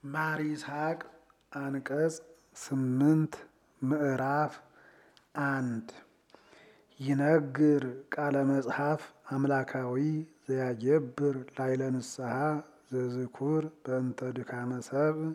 ማር ይስሐቅ አንቀጽ ስምንት ምዕራፍ አንድ ይነግር ቃለ መጽሐፍ አምላካዊ ዘያጀብር ላይለ ንስሐ ዘዝኩር በእንተ ድካመ ሰብእ።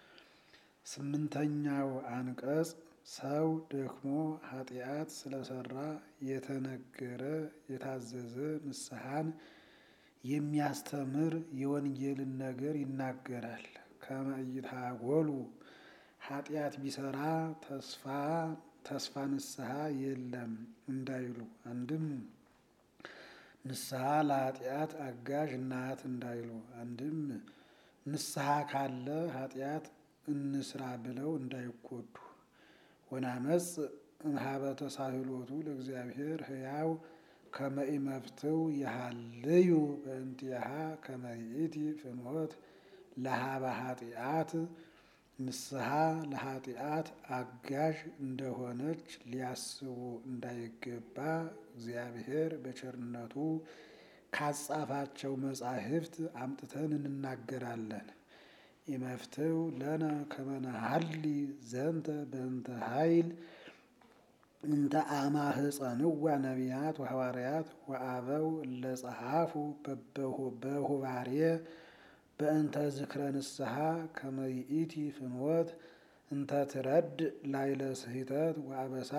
ስምንተኛው አንቀጽ ሰው ደክሞ ኃጢአት ስለሰራ የተነገረ የታዘዘ ንስሐን የሚያስተምር የወንጌልን ነገር ይናገራል። ከመ ኢታጎሉ ኃጢአት ቢሰራ ተስፋ ተስፋ ንስሐ የለም እንዳይሉ፣ አንድም ንስሐ ለኃጢአት አጋዥ ናት እንዳይሉ፣ አንድም ንስሐ ካለ ኃጢአት እንስራ ብለው እንዳይጎዱ ወናመጽ እምኀበ ተሳህሎቱ ለእግዚአብሔር ሕያው ከመ ኢመፍትው የሃልዩ በእንቲአሃ ከመ ይእቲ ፍኖት ለኀበ ኃጢአት ንስሐ ለኃጢአት አጋዥ እንደሆነች ሊያስቡ እንዳይገባ እግዚአብሔር በቸርነቱ ካጻፋቸው መጻሕፍት አምጥተን እንናገራለን። ኢመፍትው ለነ ከመ ነሐሊ ዘንተ በእንተ ኃይል እንተ አማህፀንዋ ነቢያት ወሐዋርያት ወአበው እለ ጸሐፉ በሁባሬ በእንተ ዝክረ ንስሐ ከመ ይእቲ ፍኖት እንተ ትረድ ላይለ ስሕተት ወአበሳ።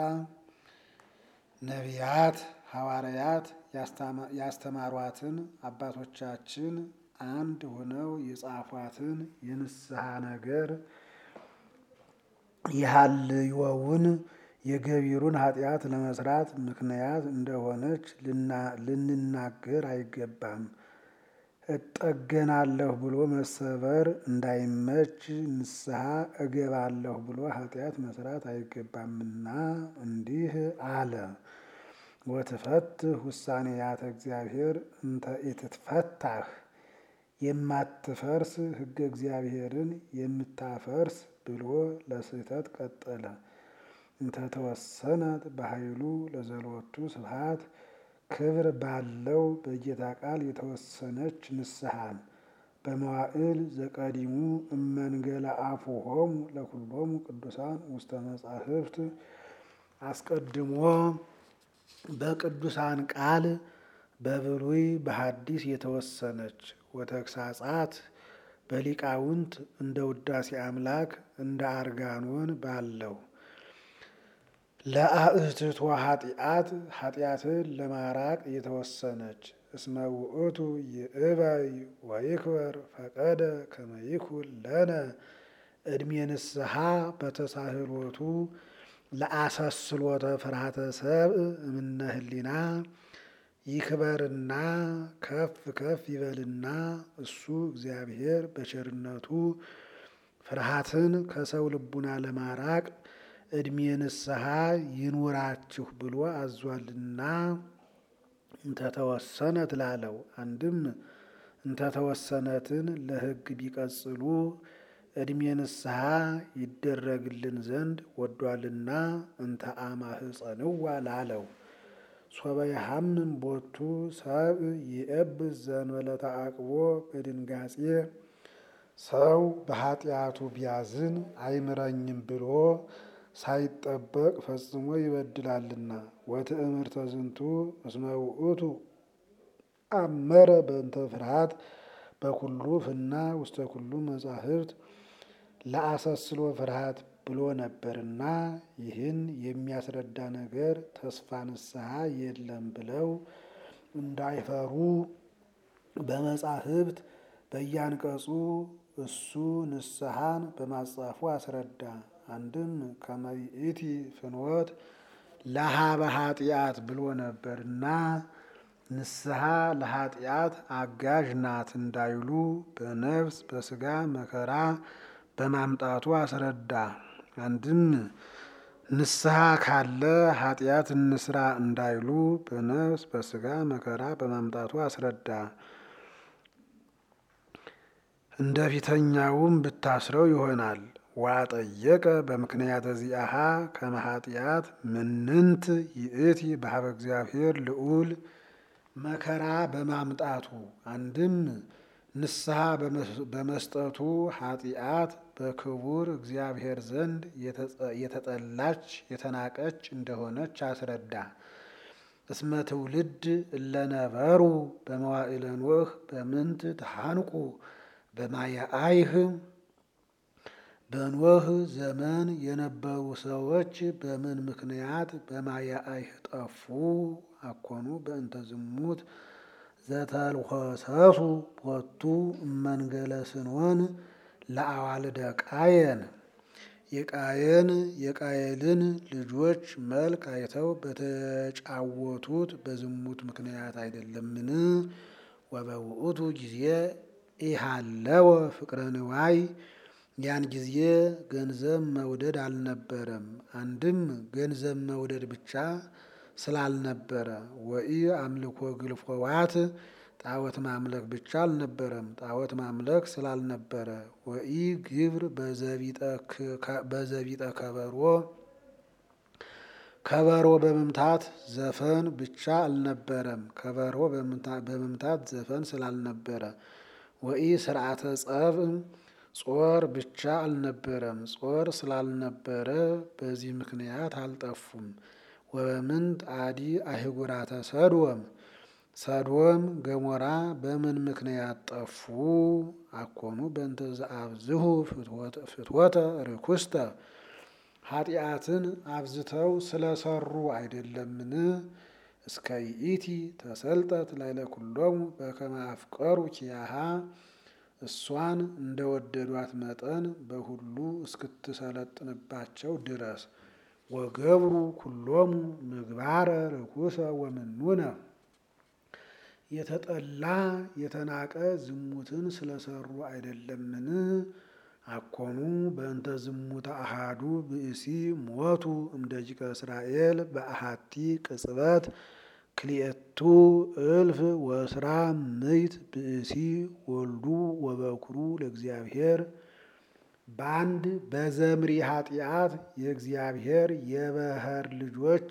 ነቢያት ሐዋርያት ያስተማሯትን አባቶቻችን አንድ ሆነው የጻፏትን የንስሐ ነገር የሃልዮውን የገቢሩን ኃጢአት ለመስራት ምክንያት እንደሆነች ልንናገር አይገባም። እጠገናለሁ ብሎ መሰበር እንዳይመች ንስሐ እገባለሁ ብሎ ኃጢአት መስራት አይገባምና እንዲህ አለ። ወትፈትህ ውሳኔያተ እግዚአብሔር እንተ ኢትትፈታህ የማትፈርስ ሕገ እግዚአብሔርን የምታፈርስ ብሎ ለስህተት ቀጠለ። እንተ ተወሰነት በኃይሉ ለዘሎቱ ስብሐት ክብር ባለው በጌታ ቃል የተወሰነች ንስሐን በመዋዕል ዘቀዲሙ እመንገለ አፉሆሙ ለኩሎሙ ቅዱሳን ውስተ መጻሕፍት አስቀድሞ በቅዱሳን ቃል በብሉይ በሐዲስ የተወሰነች ወተግሳጻት በሊቃውንት እንደ ውዳሴ አምላክ እንደ አርጋኖን ባለው ለአእትቶ ኃጢአት ኃጢአትን ለማራቅ የተወሰነች እስመ ውእቱ ይእበይ ወይክበር ፈቀደ ከመ ይኩን ለነ ዕድሜ ንስሐ በተሳህሎቱ ለአሰስሎተ ፍርሃተ ሰብእ እምነ ህሊና ይክበርና ከፍ ከፍ ይበልና እሱ እግዚአብሔር በቸርነቱ ፍርሃትን ከሰው ልቡና ለማራቅ ዕድሜ ንስሐ ይኑራችሁ ብሎ አዟልና እንተተወሰነት ላለው አንድም እንተተወሰነትን ለሕግ ቢቀጽሉ ዕድሜ ንስሐ ይደረግልን ዘንድ ወዷልና እንተ አማህፀንዋ ላለው ሶበ የሐምም ቦቱ ሰብእ ይእብስ ዘእንበለ ተዓቅቦ በድንጋጼ ሰው በኃጢአቱ ቢያዝን አይምረኝም ብሎ ሳይጠበቅ ፈጽሞ ይበድላልና። ወትእምርተ ዝንቱ እስመ ውእቱ አመረ በእንተ ፍርሃት በኩሉ ፍና ውስተ ኩሉ መጻሕፍት ለአሰስሎ ፍርሃት ብሎ ነበርና ይህን የሚያስረዳ ነገር ተስፋ ንስሐ የለም ብለው እንዳይፈሩ በመጻሕፍት በያንቀጹ እሱ ንስሐን በማጻፉ አስረዳ። አንድም ከመ ይእቲ ፍኖት ለኀበ ኃጢአት ብሎ ነበርና ንስሐ ለኃጢአት አጋዥ ናት እንዳይሉ በነፍስ በስጋ መከራ በማምጣቱ አስረዳ። አንድም ንስሐ ካለ ኃጢአት እንስራ እንዳይሉ በነፍስ በስጋ መከራ በማምጣቱ አስረዳ። እንደ ፊተኛውም ብታስረው ይሆናል። ዋጠየቀ በምክንያተ ዚአሃ ከመ ኃጢአት ምንንት ይእቲ በኀበ እግዚአብሔር ልዑል መከራ በማምጣቱ አንድም ንስሐ በመስጠቱ ኃጢአት በክቡር እግዚአብሔር ዘንድ የተጠላች የተናቀች እንደሆነች አስረዳ። እስመ ትውልድ እለነበሩ በመዋዕለ ኖህ በምንት ተሃንቁ በማየ አይህ በኖህ ዘመን የነበሩ ሰዎች በምን ምክንያት በማየ አይህ ጠፉ? አኮኑ በእንተ ዝሙት ዘተልኮሰሱ ቦቱ እመንገለ ስንሆን ለአዋልደ ቃየን የቃየን የቃየልን ልጆች መልክ አይተው በተጫወቱት በዝሙት ምክንያት አይደለምን? ወበውእቱ ጊዜ ኢሃለወ ፍቅረ ንዋይ ያን ጊዜ ገንዘብ መውደድ አልነበረም። አንድም ገንዘብ መውደድ ብቻ ስላልነበረ ወኢ አምልኮ ግልፎዋት ጣዖት ማምለክ ብቻ አልነበረም፣ ጣዖት ማምለክ ስላልነበረ ወኢ ግብር በዘቢጠ ከበሮ ከበሮ በመምታት ዘፈን ብቻ አልነበረም፣ ከበሮ በመምታት ዘፈን ስላልነበረ ወኢ ስርዓተ ጸብ ጾር ብቻ አልነበረም፣ ጾር ስላልነበረ በዚህ ምክንያት አልጠፉም። ወበምንት አዲ አይጉራተ ሰዶም ሰዶም ገሞራ በምን ምክንያት ጠፉ? አኮኑ በእንተ ዘአብዝሁ ፍትወተ ርኩስተ ኃጢአትን አብዝተው ስለሰሩ አይደለምን? እስከ ይእቲ ተሰልጠት ላይለ ኩሎሙ በከመ አፍቀሩ ኪያሃ እሷን እንደወደዷት መጠን በሁሉ እስክትሰለጥንባቸው ድረስ ወገብሩ ኩሎሙ ምግባረ ርኩሰ ወምኑነ የተጠላ የተናቀ ዝሙትን ስለሰሩ አይደለምን? አኮኑ በእንተ ዝሙተ አሃዱ ብእሲ ሞቱ እምደቂቀ እስራኤል በአሃቲ ቅጽበት ክልኤቱ እልፍ ወስራ ምይት ብእሲ ወልዱ ወበኩሩ ለእግዚአብሔር በአንድ በዘምሪ ኃጢአት የእግዚአብሔር የበህር ልጆች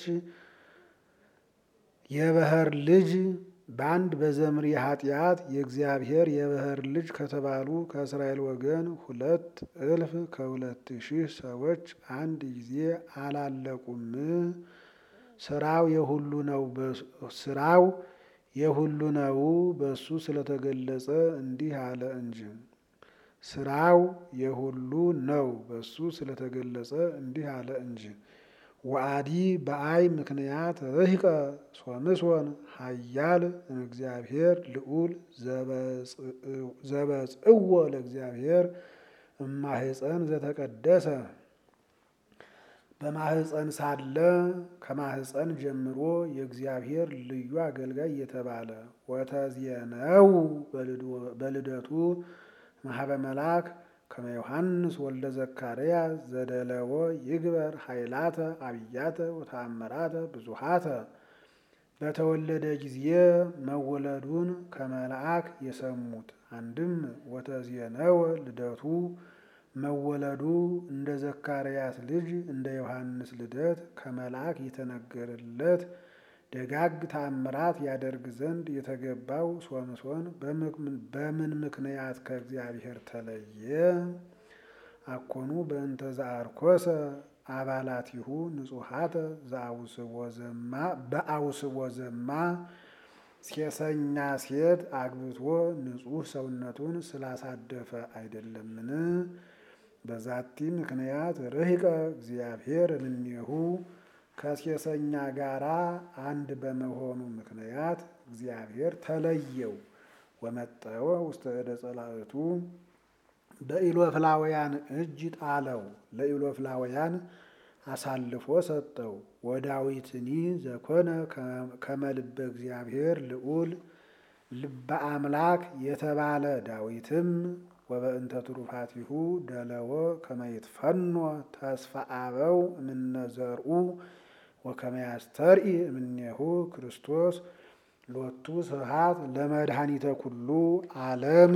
የበህር ልጅ በአንድ በዘምሪ ኃጢአት የእግዚአብሔር የበህር ልጅ ከተባሉ ከእስራኤል ወገን ሁለት እልፍ ከሁለት ሺህ ሰዎች አንድ ጊዜ አላለቁም። ስራው የሁሉ ነው። ስራው የሁሉ ነው በሱ ስለተገለጸ እንዲህ አለ እንጂ ስራው የሁሉ ነው በሱ ስለተገለጸ እንዲህ አለ እንጂ ወአዲ በአይ ምክንያት ርህቀ ሶምሶን ኃያል እግዚአብሔር ልዑል ዘበጽእዎ ለእግዚአብሔር እማህፀን ዘተቀደሰ በማህፀን ሳለ ከማህፀን ጀምሮ የእግዚአብሔር ልዩ አገልጋይ የተባለ ወተዝየነው በልደቱ ማህበ መልአክ ከመ ዮሐንስ ወልደ ዘካርያስ ዘደለዎ ይግበር ኃይላተ አብያተ ወተአምራተ ብዙሃተ በተወለደ ጊዜ መወለዱን ከመልአክ የሰሙት አንድም ወተዝየነወ ልደቱ መወለዱ እንደ ዘካርያስ ልጅ እንደ ዮሐንስ ልደት ከመልአክ የተነገረለት ደጋግ ተአምራት ያደርግ ዘንድ የተገባው ሶምሶን በምን ምክንያት ከእግዚአብሔር ተለየ? አኮኑ በእንተ ዘአርኮሰ አባላቲሁ ንጹሐተ በአውስቦ ዘማ ሴሰኛ ሴት አግብቶ ንጹሕ ሰውነቱን ስላሳደፈ አይደለምን? በዛቲ ምክንያት ርህቀ እግዚአብሔር እምኔሁ ከሴሰኛ ጋራ አንድ በመሆኑ ምክንያት እግዚአብሔር ተለየው። ወመጠወ ውስተ እደ ጸላእቱ በኢሎፍላውያን እጅ ጣለው፣ ለኢሎፍላውያን አሳልፎ ሰጠው። ወዳዊትኒ ዘኮነ ከመልበ እግዚአብሔር ልዑል ልበ አምላክ የተባለ ዳዊትም ወበእንተ ትሩፋቲሁ ደለወ ከመይትፈኖ ተስፋ አበው እምነዘርኡ ወከመያስተርኢ እምኔሁ ክርስቶስ ሎቱ ስብሐት ለመድኃኒተ ኩሉ ዓለም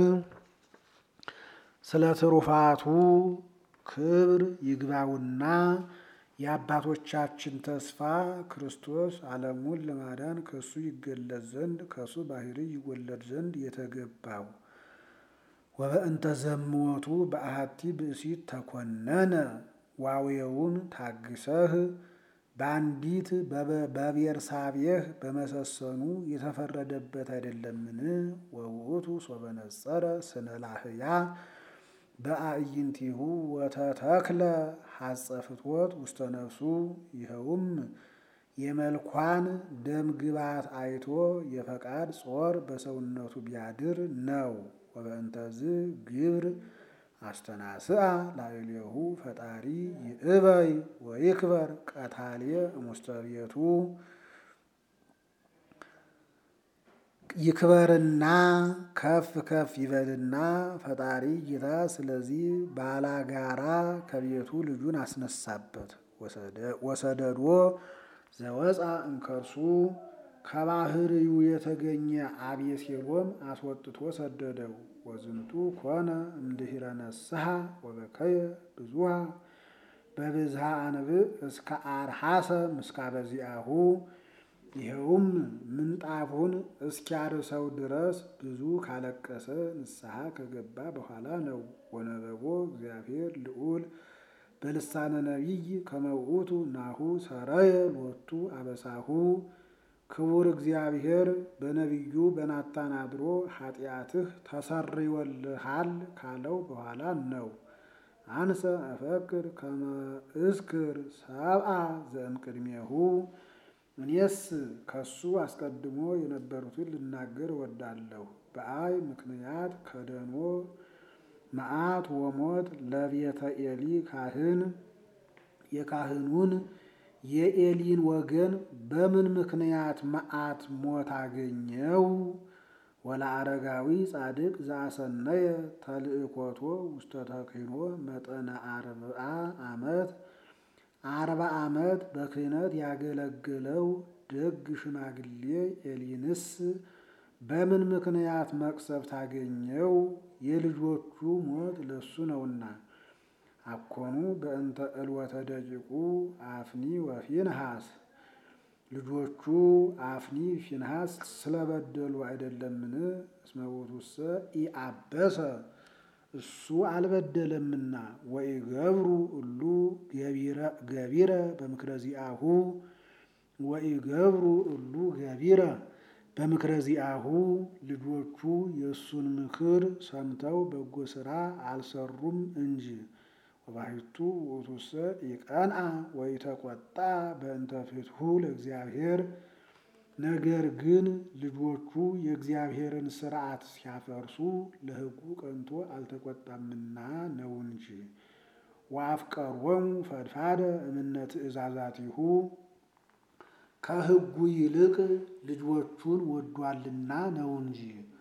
ስለ ትሩፋቱ ክብር ይግባውና የአባቶቻችን ተስፋ ክርስቶስ ዓለሙን ለማዳን ከሱ ይገለጽ ዘንድ ከሱ ባህሪ ይወለድ ዘንድ የተገባው ወበእንተ ዘምወቱ በአሐቲ ብእሲት ተኮነነ ዋዌውን ታግሰህ በአንዲት በቤርሳቤህ በመሰሰኑ የተፈረደበት አይደለምን? ወውእቱ ሶበነጸረ ስነ ላህያ በአዕይንቲሁ ወተተክለ ሐጸ ፍትወት ውስተ ነፍሱ ይኸውም የመልኳን ደም ግባት አይቶ የፈቃድ ጾር በሰውነቱ ቢያድር ነው። ወበእንተዝ ግብር አስተናስአ ላዕሌሁ ፈጣሪ ይእበይ ወይክበር ቀታልየ እሙስተ ቤቱ ይክበርና ከፍ ከፍ ይበልና ፈጣሪ ጌታ ስለዚህ ባላጋራ ከቤቱ ልጁን አስነሳበት። ወሰደዶ ዘወፃ እንከርሱ ከባህርዩ የተገኘ አቤሴሎም አስወጥቶ ሰደደው። ወዝንቱ ኮነ እምድኅረ ነስሐ ወበከየ ብዙሃ በብዝሃ አንብዕ እስከ አርሐሰ ምስካበ ዚአሁ ይኸውም ምንጣፉን እስኪያርሰው ድረስ ብዙ ካለቀሰ ንስሐ ከገባ በኋላ ነው። ወነበቦ እግዚአብሔር ልዑል በልሳነ ነቢይ ከመውቱ ናሁ ሰረየ ሎቱ አበሳሁ ክቡር እግዚአብሔር በነቢዩ በናታን አድሮ ኃጢአትህ ተሰርዮልሃል ካለው በኋላ ነው። አንሰ እፈክር ከመ እስክር ሰብአ ዘእምቅድሜሁ እኔስ ከሱ አስቀድሞ የነበሩትን ልናገር እወዳለሁ። በአይ ምክንያት ከደኖ መዓት ወሞት ለቤተ ኤሊ ካህን የካህኑን የኤሊን ወገን በምን ምክንያት መዓት ሞት አገኘው? ወለአረጋዊ ጻድቅ ዘአሰነየ ተልእኮቶ ውስተ ተክህኖ መጠነ አርብዓ ዓመት አርባ ዓመት በክህነት ያገለገለው ደግ ሽማግሌ ኤሊንስ በምን ምክንያት መቅሰፍት አገኘው? የልጆቹ ሞት ለሱ ነውና። አኮኑ በእንተ ዕልወተ ደቂቁ አፍኒ ወፊንሃስ ልጆቹ አፍኒ ፊንሃስ ስለበደሉ አይደለምን? እስመ ውእቱሰ ኢአበሰ እሱ አልበደለምና። ወኢገብሩ እሉ ገቢረ በምክረ ዚአሁ ወኢገብሩ እሉ ገቢረ በምክረ ዚአሁ ልጆቹ የእሱን ምክር ሰምተው በጎ ሥራ አልሰሩም እንጂ። ወባሕቱ ውእቱሰ ኢቀንአ ወኢተቈጣ በእንተ ፍትሑ ለእግዚአብሔር ነገር ግን ልጆቹ የእግዚአብሔርን ሥርዓት ሲያፈርሱ ለሕጉ ቀንቶ አልተቆጣምና ነው እንጂ። ወአፍቀሮሙ ፈድፋደ እምነ ትእዛዛቲሁ ከሕጉ ይልቅ ልጆቹን ወዷልና ነው እንጂ።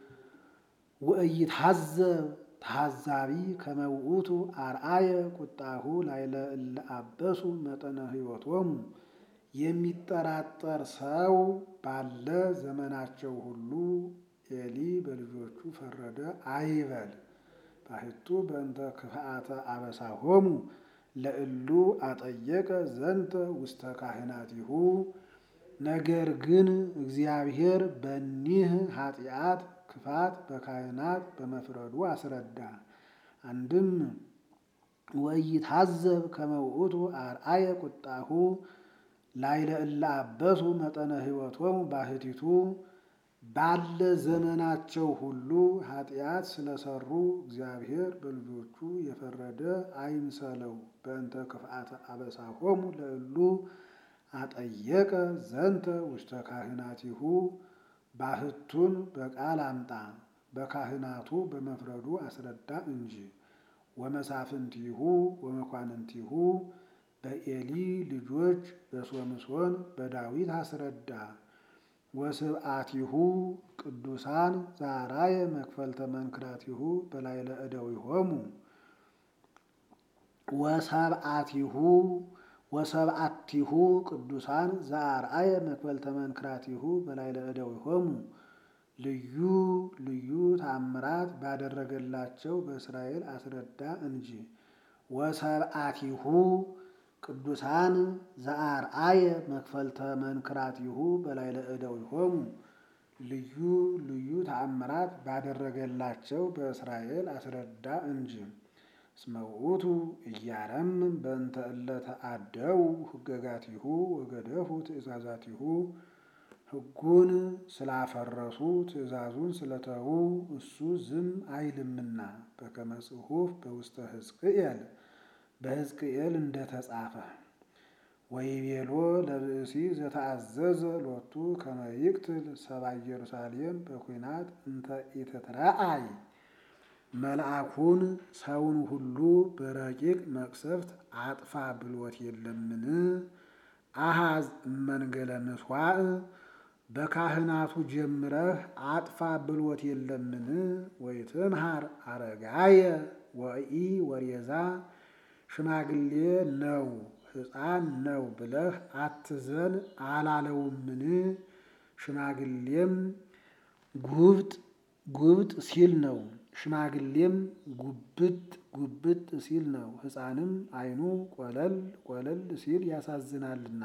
ወኢይትሐዘብ ተሐዛቢ ከመ ውእቱ አርአየ ቁጣሁ ላዕለ እለ አበሱ መጠነ ሕይወቶሙ የሚጠራጠር ሰው ባለ ዘመናቸው ሁሉ ኤሊ በልጆቹ ፈረደ አይበል። ባሕቱ በእንተ ክፍአተ አበሳሆሙ ለእሉ አጠየቀ ዘንተ ውስተ ካህናቲሁ ነገር ግን እግዚአብሔር በኒህ ኃጢአት ክፋት በካህናት በመፍረዱ አስረዳ። አንድም ወኢይትሐዘብ ከመ ውእቱ አርአየ ቁጣሁ ላዕለ እለ አበሱ መጠነ ሕይወቶሙ ባሕቲቱ ባለ ዘመናቸው ሁሉ ኃጢአት ስለሰሩ እግዚአብሔር በልጆቹ የፈረደ አይምሰለው። በእንተ ክፍአተ አበሳሆሙ ለእሉ አጠየቀ ዘንተ ውስተ ካህናቲሁ ባሕቱን በቃል አምጣ በካህናቱ በመፍረዱ አስረዳ እንጂ። ወመሳፍንቲሁ ወመኳንንቲሁ በኤሊ ልጆች በሶምሶን በዳዊት አስረዳ። ወስብአቲሁ ቅዱሳን ዛራየ መክፈልተ መንክራቲሁ በላዕለ እደዊሆሙ ወሰብአቲሁ ወሰብአቲሁ ቅዱሳን ዘአርአየ መክፈልተ መንክራቲሁ በላዕለ እደዊሆሙ ልዩ ልዩ ታምራት ባደረገላቸው በእስራኤል አስረዳ እንጂ። ወሰብአቲሁ ቅዱሳን ዘአርአየ መክፈልተ መንክራቲሁ በላዕለ እደዊሆሙ ልዩ ልዩ ተአምራት ባደረገላቸው በእስራኤል አስረዳ እንጂ። እስመ ውእቱ እያረምም በእንተ እለ ተአደው ሕገጋቲሁ ወገደፉ ትእዛዛቲሁ ሕጉን ስላፈረሱ ትእዛዙን ስለተዉ እሱ ዝም አይልምና በከመ ጽሑፍ በውስተ ሕዝቅኤል በሕዝቅኤል እንደተጻፈ ወይቤሎ ለብእሲ ዘተአዘዘ ሎቱ ከመ ይቅትል ሰብአ ኢየሩሳሌም በኩናት እንተ ኢትትረአይ መልአኩን ሰውን ሁሉ በረቂቅ መቅሰፍት አጥፋ ብሎት የለምን? አሃዝ እመንገለ ምሥዋዕ በካህናቱ ጀምረህ አጥፋ ብሎት የለምን? ወይትምሃር አረጋየ ወኢ ወሬዛ ሽማግሌ ነው ሕፃን ነው ብለህ አትዘን አላለውምን? ሽማግሌም ጉብጥ ጉብጥ ሲል ነው። ሽማግሌም ጉብጥ ጉብጥ ሲል ነው። ሕፃንም ዓይኑ ቆለል ቆለል ሲል ያሳዝናልና።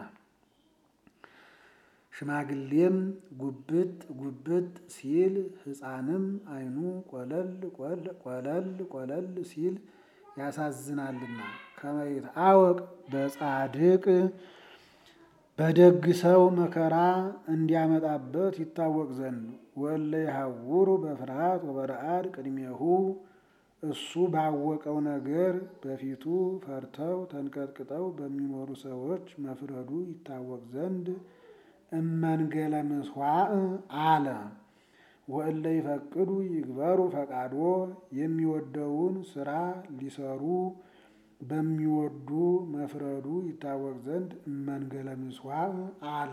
ሽማግሌም ጉብጥ ጉብጥ ሲል ሕፃንም ዓይኑ ቆለል ቆለል ቆለል ሲል ያሳዝናልና። ከመ ይትአወቅ በጻድቅ በደግ ሰው መከራ እንዲያመጣበት ይታወቅ ዘንድ ወለ ይሐውሩ በፍርሃት ወበረአድ ቅድሜሁ እሱ ባወቀው ነገር በፊቱ ፈርተው ተንቀጥቅጠው በሚኖሩ ሰዎች መፍረዱ ይታወቅ ዘንድ እመንገለ ምሥዋዕ አለ። ወእለ ይፈቅዱ ይግበሩ ፈቃዶ የሚወደውን ስራ ሊሰሩ በሚወዱ መፍረዱ ይታወቅ ዘንድ እመንገለ ምሥዋዕ አለ።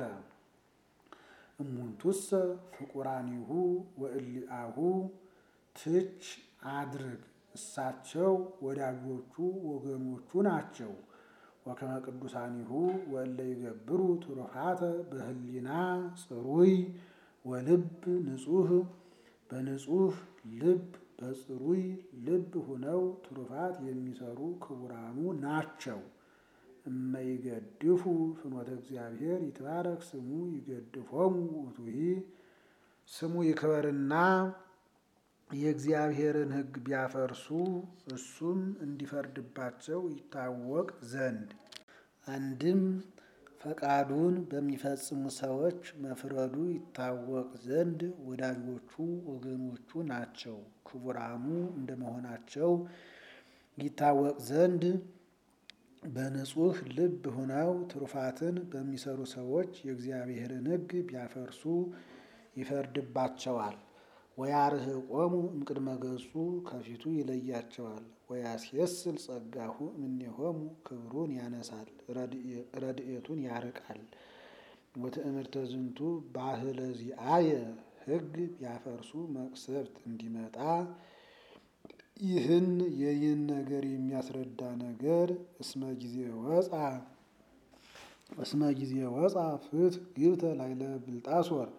እሙንቱሰ ፍቁራኒሁ ወእሊአሁ ትች አድርግ እሳቸው ወዳጆቹ ወገኖቹ ናቸው። ወከመ ቅዱሳኒሁ ወእለ ይገብሩ ትሩፋተ በህሊና ጽሩይ ወልብ ንጹህ በንጹህ ልብ በጽሩይ ልብ ሁነው ትሩፋት የሚሰሩ ክቡራኑ ናቸው። እመይገድፉ ፍኖተ እግዚአብሔር ይትባረክ ስሙ ይገድፎሙ ውእቱሂ ስሙ ይክበርና የእግዚአብሔርን ሕግ ቢያፈርሱ እሱም እንዲፈርድባቸው ይታወቅ ዘንድ አንድም ፈቃዱን በሚፈጽሙ ሰዎች መፍረዱ ይታወቅ ዘንድ ወዳጆቹ ወገኖቹ ናቸው። ክቡራኑ እንደመሆናቸው ይታወቅ ዘንድ በንጹህ ልብ ሆነው ትሩፋትን በሚሰሩ ሰዎች የእግዚአብሔርን ሕግ ቢያፈርሱ ይፈርድባቸዋል። ወያርህቆሙ እምቅድመ ገጹ ከፊቱ ይለያቸዋል። ወያስየስል ጸጋሁ እምኔሆሙ ክብሩን ያነሳል፣ ረድኤቱን ያርቃል። ወትእምርተ ዝንቱ ባህለ ዚአየ ሕግ ቢያፈርሱ መቅሰፍት እንዲመጣ ይህን የይህን ነገር የሚያስረዳ ነገር እስመ ጊዜ ወፃ እስመ ጊዜ ወፃ ፍትሕ ግብተ ላይለ ብልጣሶር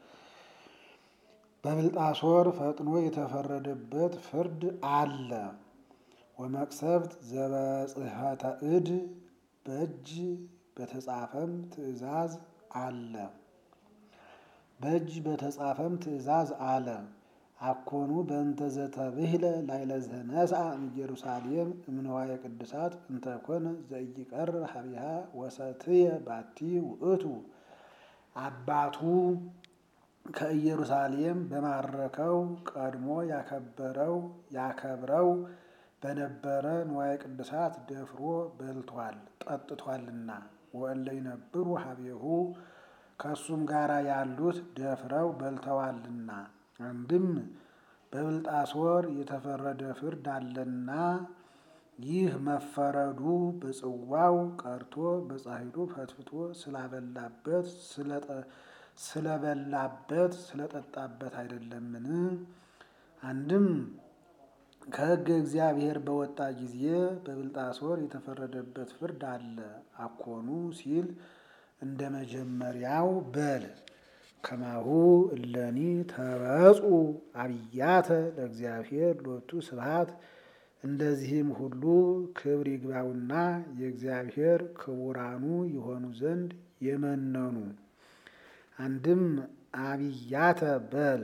በብልጣሶር ፈጥኖ የተፈረደበት ፍርድ አለ። ወመቅሰፍት ዘበጽሕፈተ እድ በእጅ በተጻፈም ትእዛዝ አለ። በእጅ በተጻፈም ትእዛዝ አለ። አኮኑ በእንተ ዘተብህለ ላይለ ዘነስአ እምኢየሩሳሌም እምንዋየ ቅዱሳት እንተኮነ ዘኢይቀር ሀቢሃ ወሰትየ ባቲ ውእቱ አባቱ ከኢየሩሳሌም በማረከው ቀድሞ ያከበረው ያከብረው በነበረ ንዋየ ቅዱሳት ደፍሮ በልቷል ጠጥቷልና። ወእለ ይነብሩ ሀቤሁ ከእሱም ጋር ያሉት ደፍረው በልተዋልና። አንድም በብልጣሶር የተፈረደ ፍርድ አለና ይህ መፈረዱ በጽዋው ቀርቶ በጻሕሉ ፈትፍቶ ስላበላበት ስለበላበት ስለጠጣበት አይደለምን? አንድም ከሕገ እግዚአብሔር በወጣ ጊዜ በብልጣሶር የተፈረደበት ፍርድ አለ። አኮኑ ሲል እንደ መጀመሪያው በል ከማሁ እለኒ ተበጹ አብያተ ለእግዚአብሔር ሎቱ ስብሐት እንደዚህም ሁሉ ክብር ይግባውና የእግዚአብሔር ክቡራኑ የሆኑ ዘንድ የመነኑ አንድም አብያተ በል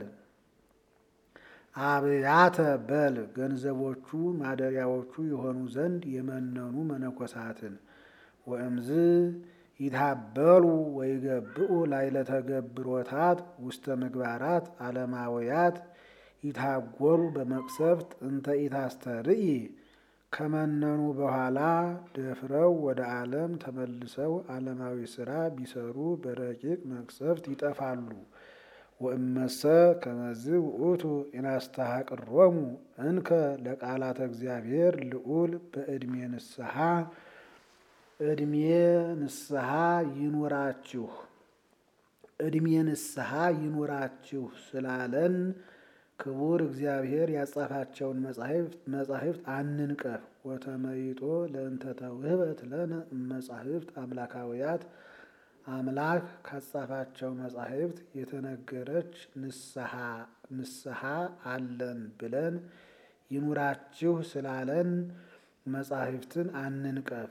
አብያተ በል ገንዘቦቹ ማደሪያዎቹ የሆኑ ዘንድ የመነኑ መነኮሳትን ወእምዝ ይታበሉ ወይገብኡ ላዕለ ተገብሮታት ውስተ ምግባራት ዓለማውያት ይታጎሉ በመቅሰፍት እንተ ኢታስተርኢ ከመነኑ በኋላ ደፍረው ወደ ዓለም ተመልሰው ዓለማዊ ሥራ ቢሰሩ በረቂቅ መቅሰፍት ይጠፋሉ። ወእመሰ ከመዝ ውእቱ ኢናስተሐቅሮሙ እንከ ለቃላተ እግዚአብሔር ልዑል በዕድሜ ንስሐ ዕድሜ ንስሐ ይኑራችሁ ዕድሜ ንስሐ ይኑራችሁ ስላለን ክቡር እግዚአብሔር ያጻፋቸውን መጻሕፍት አንንቀፍ። ወተመይጦ ለእንተ ተውህበት ለነ መጻሕፍት አምላካውያት አምላክ ካጻፋቸው መጻሕፍት የተነገረች ንስሐ አለን ብለን ይኑራችሁ ስላለን መጻሕፍትን አንንቀፍ።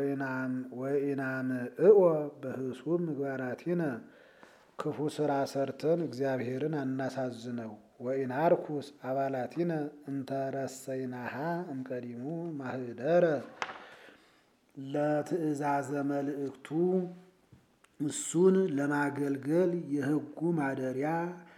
ወኢናምዕኦ በህሱም ምግባራቲነ ክፉ ስራ ሰርተን እግዚአብሔርን አናሳዝነው። ወኢናርኩስ አባላቲነ እንተረሰይናሃ እምቀዲሙ ማህደረ ለትእዛዘ መልእክቱ እሱን ለማገልገል የሕጉ ማደሪያ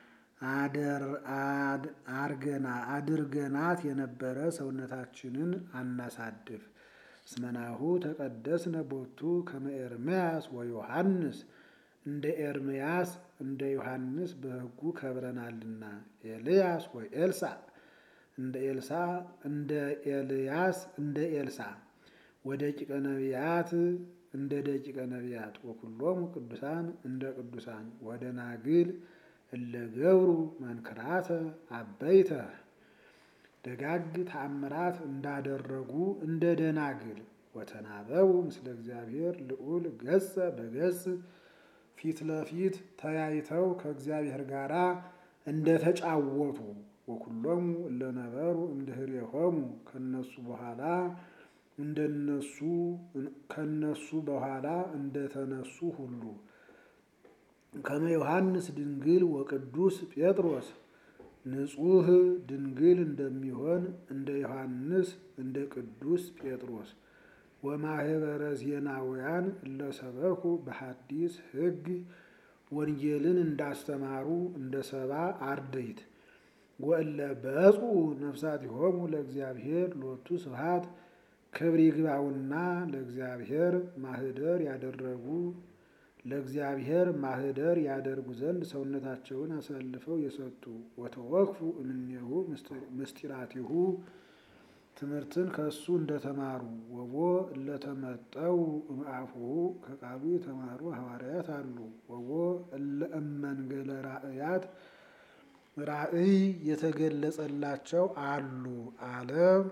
አድርገናት የነበረ ሰውነታችንን አናሳድፍ። እስመናሁ ተቀደስነ ቦቱ ከመ ኤርምያስ ወዮሐንስ እንደ ኤርምያስ እንደ ዮሐንስ በሕጉ ከብረናልና። ኤልያስ ወይ ኤልሳ እንደ ኤልሳ እንደ ኤልያስ እንደ ኤልሳ ወደቂቀ ነቢያት እንደ ደቂቀ ነቢያት ወኩሎሙ ቅዱሳን እንደ ቅዱሳን ወደናግል እለ ገብሩ መንክራተ አበይተ ደጋግ ተአምራት እንዳደረጉ እንደ ደናግል ወተናበቡ ምስለ እግዚአብሔር ልዑል ገጸ በገጽ ፊት ለፊት ተያይተው ከእግዚአብሔር ጋር እንደተጫወቱ ወኩሎሙ እለነበሩ እምድኅሬሆሙ ከነሱ በኋላ እንደነሱ ከነሱ በኋላ እንደተነሱ ሁሉ ከመ ዮሐንስ ድንግል ወቅዱስ ጴጥሮስ ንጹሕ ድንግል እንደሚሆን እንደ ዮሐንስ እንደ ቅዱስ ጴጥሮስ ወማህበረ ዜናውያን እለሰበኩ በሐዲስ ሕግ ወንጌልን እንዳስተማሩ እንደ ሰባ አርድእት ወእለ በጹ ነፍሳቲሆሙ ለእግዚአብሔር ሎቱ ስብሐት ክብር ይግባውና ለእግዚአብሔር ማህደር ያደረጉ ለእግዚአብሔር ማህደር ያደርጉ ዘንድ ሰውነታቸውን አሳልፈው የሰጡ ወተወክፉ እምኔሁ ምስጢራቲሁ ትምህርትን ከእሱ እንደተማሩ ወቦ እለተመጠው እምአፉሁ ከቃሉ የተማሩ ሐዋርያት አሉ። ወቦ እለ እመንገለ ራእያት ራእይ የተገለጸላቸው አሉ አለ።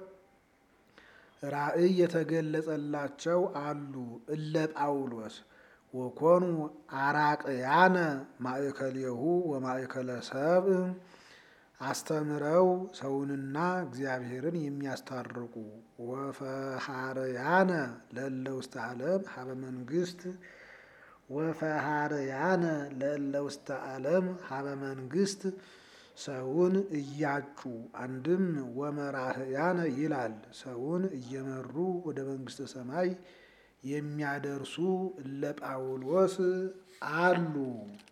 ራእይ የተገለጸላቸው አሉ እለ ጳውሎስ ወኮኑ አራቅያነ ማእከሌሁ ወማእከለ ሰብእ አስተምረው ሰውንና እግዚአብሔርን የሚያስታርቁ ወፈሃርያነ ለእለ ውስተ ዓለም ሀበ መንግስት ወፈሃርያነ ለእለ ውስተ ዓለም ሀበ መንግስት ሰውን እያጩ አንድም ወመራህያነ ይላል ሰውን እየመሩ ወደ መንግስተ ሰማይ የሚያደርሱ እለ ጳውሎስ አሉ።